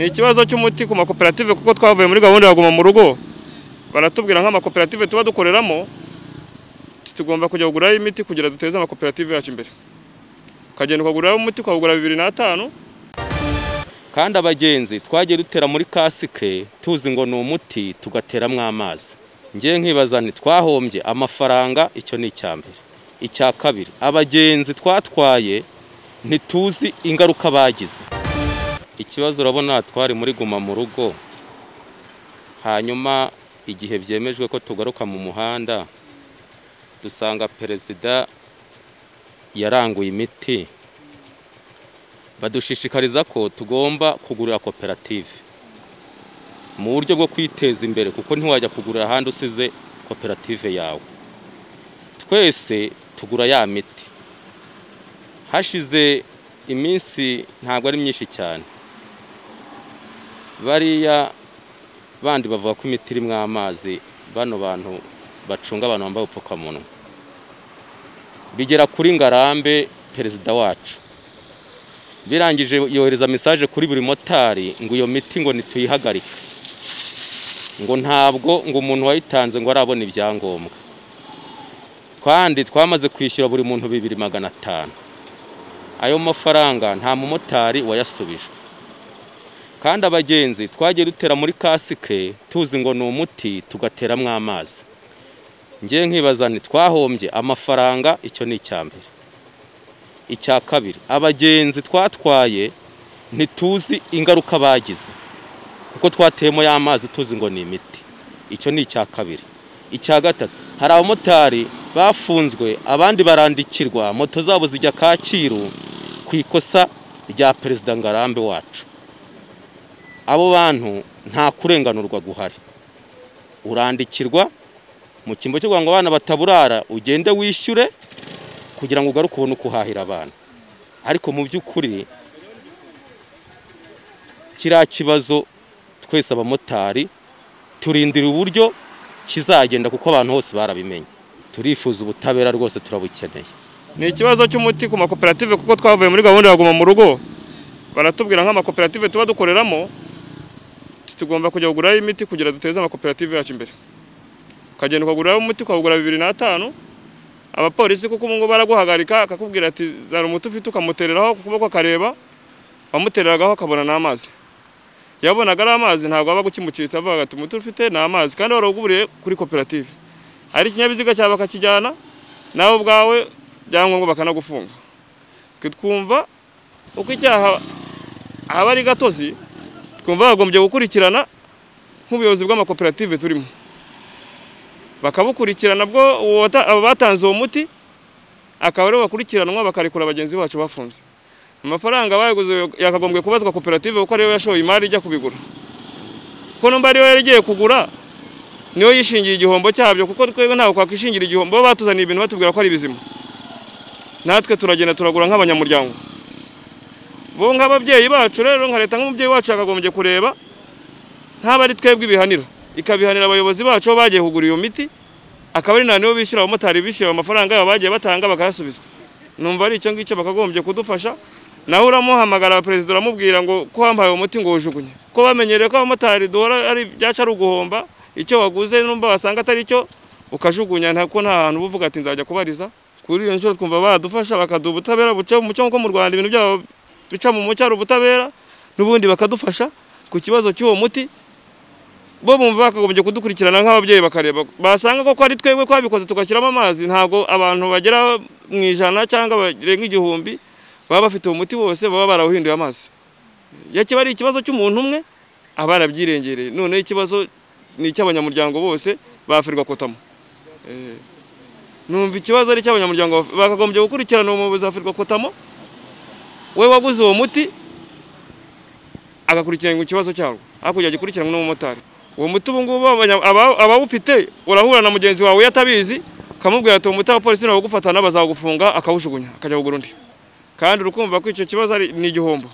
ni ikibazo cy'umuti ku makoperative kuko twavuye muri gahunda ya guma mu rugo baratubwira nk'amakoperative tuba dukoreramo tugomba kujya kugurayo imiti kugira duteze amakoperative yacu imbere ukagenda ukagurayo umuti ukawugura bibiri n'atanu kandi abagenzi twagiye dutera muri kasike tuzi ngo ni umuti tugateramo amazi ngewe nkibaza nti twahombye amafaranga icyo ni icya mbere icya kabiri abagenzi twatwaye ntituzi ingaruka bagize ikibazo urabona twari muri guma mu rugo hanyuma igihe byemejwe ko tugaruka mu muhanda dusanga perezida yaranguye imiti badushishikariza ko tugomba kugurira koperative mu buryo bwo kwiteza imbere kuko ntiwajya kugurira ahandi usize koperative yawe twese tugura ya miti hashize iminsi ntabwo ari myinshi cyane bariya bandi bavuga ko imiti irimo amazi bano bantu bacunga abantu bambaye ubupfukamunwa bigera kuri ngarambe perezida wacu birangije yohereza mesaje kuri buri motari ngo iyo miti ngo ntituyihagarike ngo ntabwo ngo umuntu wayitanze ngo arabona ibyangombwa kandi twamaze kwishyura buri muntu bibiri magana atanu ayo mafaranga nta mumotari wayasubijwe kandi abagenzi twagiye dutera muri kasike tuzi ngo ni umuti tugateramo amazi ngewe nkibaza nti twahombye amafaranga icyo ni icya mbere icya kabiri abagenzi twatwaye ntituzi ingaruka bagize kuko twateyemo y'amazi tuzi ngo ni imiti icyo ni icya kabiri icya gatatu hari abamotari bafunzwe abandi barandikirwa moto zabo zijya kacyiru ku ikosa rya perezida ngarambe wacu abo bantu nta kurenganurwa guhari urandikirwa mu cyimbo cyo kugira ngo abana bataburara ugende wishyure kugira ngo ugaruke ubone uko uhahira abantu ariko mu by'ukuri kiriya kibazo twese abamotari turindira uburyo kizagenda kuko abantu bose barabimenye turifuza ubutabera rwose turabukeneye ni ikibazo cy'umuti ku makoperative kuko twavuye muri gahunda ya guma mu rugo baratubwira nk'amakoperative tuba dukoreramo tugomba kujya kugurayo imiti kugira duteze amakoperative yacu imbere ukagenda ukagurayo umuti ukawugura bibiri n'atanu abapolisi kuko ubu ngubu baraguhagarika akakubwira ati zana umuti ufite ukamutereraho ku kuboko akareba wamutereragaho akabona n'amazi yabonaga ari amazi ntabwo aba agukimucitse avuga ati umuti ufite ni amazi kandi warawuguriye kuri koperative ari ikinyabiziga cyawe bakakijyana nawe ubwawe byangombwa bakanagufunga twumva uko icyaha aba ari gatozi twumva bagombye gukurikirana nk'ubuyobozi bw'amakoperative turimo bakabukurikirana bwo batanze uwo muti akaba aribo bakurikiranwa bakarekura bagenzi bacu bafunze amafaranga bayaguze yakagombye kubazwa koperative kuko ariyo yashoye imari ijya kubigura kuko numba ariyo yari igiye kugura niyo yishingiye igihombo cyabyo kuko twebwe ntabwo twakwishingira igihombo bo batuzaniye ibintu batubwira ko ari bizima natwe turagenda turagura nk'abanyamuryango bo nk'ababyeyi bacu rero nka leta nk'umubyeyi wacu yakagombye kureba nk'aba ari twebwe ibihanira ikabihanira abayobozi bacu bo bagiye kugura iyo miti akaba ari nibo bishyura abamotari bishyura amafaranga yabo bagiye batanga bakayasubizwa numva ari icyo ngicyo bakagombye kudufasha nawe uramuhamagara perezida uramubwira ngo ko wampaye uwo muti ngo wujugunye ko bamenyereye ko abamotari duhora ari ibyacu ari uguhomba icyo waguze numva wasanga atari cyo ukajugunya ko nta hantu uba uvuga ati nzajya kubariza kuri iyo nshuro twumva badufasha bakaduha ubutabera buca mu mucyo nko mu rwanda ibintu byabo bica mu mucyo ari ubutabera n'ubundi bakadufasha ku kibazo cy'uwo muti bo bumva bakagombye kudukurikirana nk'ababyeyi bakareba basanga ko ari twebwe twabikoze tugashyiramo amazi ntabwo abantu bagera mu ijana cyangwa barenga igihumbi baba bafite uwo muti wose baba barawuhinduye amazi iyo kiba ari ikibazo cy'umuntu umwe aba yarabyirengereye noneho ikibazo ni icy'abanyamuryango bose bafirwa kotamo numva ikibazo ari icy'abanyamuryango bakagombye gukurikirana uwo muyobozi wa firwa kotamo we waguze uwo muti agakurikirana ikibazo cyarwo hakurya gikurikiranwa n'umumotari uwo muti ubu ngubu abawufite urahura na mugenzi wawe atabizi ukamubwira ati uwo muti abapolisi nabo bazagufunga akawujugunya akajya kugura undi kandi urukumva ko icyo kibazo ni igihombo